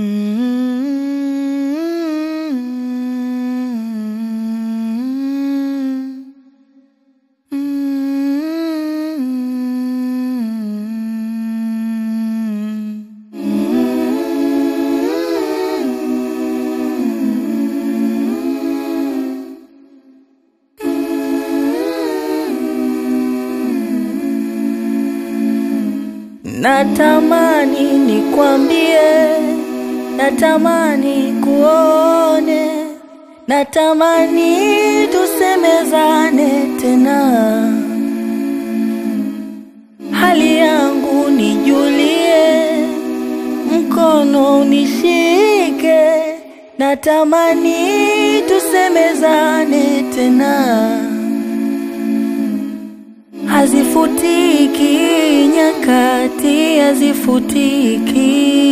Natamani nikwambie, natamani kuone, natamani tusemezane tena, hali yangu nijulie, mkono unishike, natamani tusemezane tena hazifutiki nyakati, hazifutiki,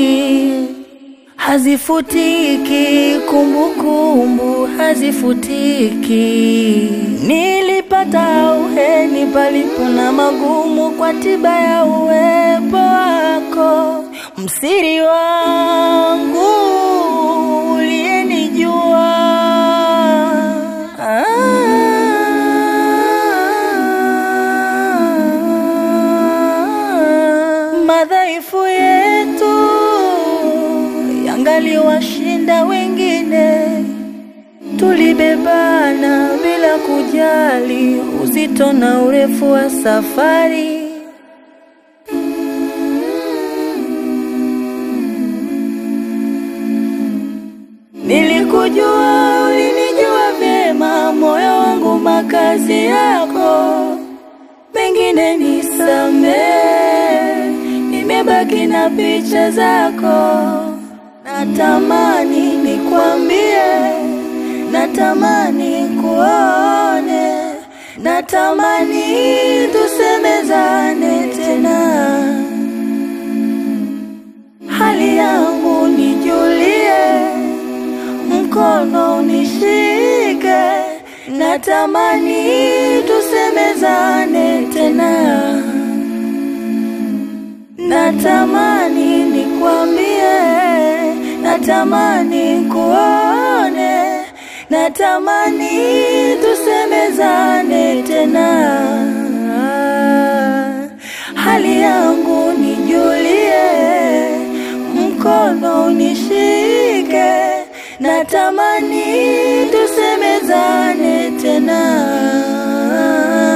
hazifutiki kumbukumbu, hazifutiki. Nilipata uheni palipo na magumu, kwa tiba ya uwepo wako, msiri wangu uliyenijua madhaifu yetu yangaliwashinda wengine, tulibebana bila kujali uzito na urefu wa safari. Nilikujua, ulinijua vyema, moyo wangu makazi yako, mengine nisamee nimebaki na picha zako, natamani nikwambie, natamani kuone, natamani tusemezane tena, hali yangu nijulie, mkono unishike, natamani tusemezane tena natamani nikwambie, natamani kuone, natamani tusemezane tena, hali yangu nijulie, mkono unishike, natamani tusemezane tena.